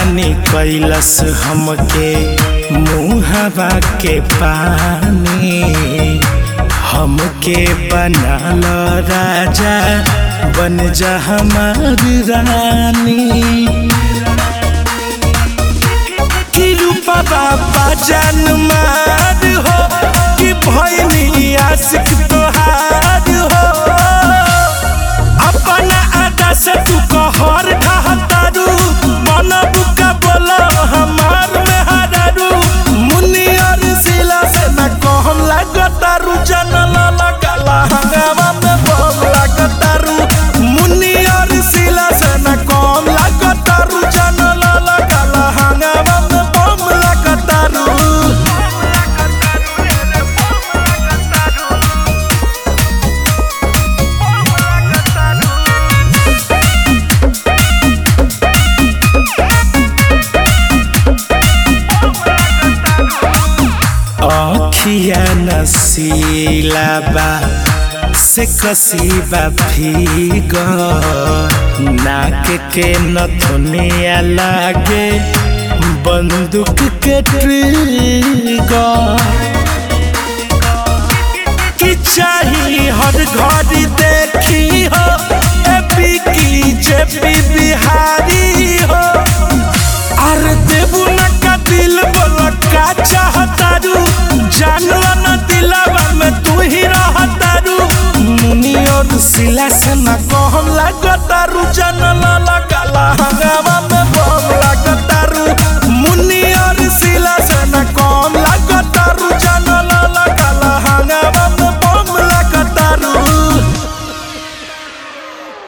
पानी कैलस हमके मुहवा के पानी हमके बनाल राजा बन जा हमारी रानी कि रूपा बाबा जान मार हो कि भैनी आशिक तोहार हो अपना अदा से तू कहर ढहतारू मन बुका बोलो हमार में हरारू मुनि और सिला से न कहम लागतारू जनल लगला हंगामा में बम लागतारू मुनि और सिला से न कहम लागतारू जनल लगला हंगामा में बम लागतारू अखिया नसीला बा से कसीबा भीग नाक के नथुनिया लागे बंदूक के ट्रिगर की चाही हर घड़ी देखी हो एपी की जेपी बिहारी हो अर देबू न का दिल बोल का चाहतारू जानला न दिलवा में तू ही रहतारू मुनि और सिला से न कहम लागतारू जानला लगला हंगामा में बम लागतारू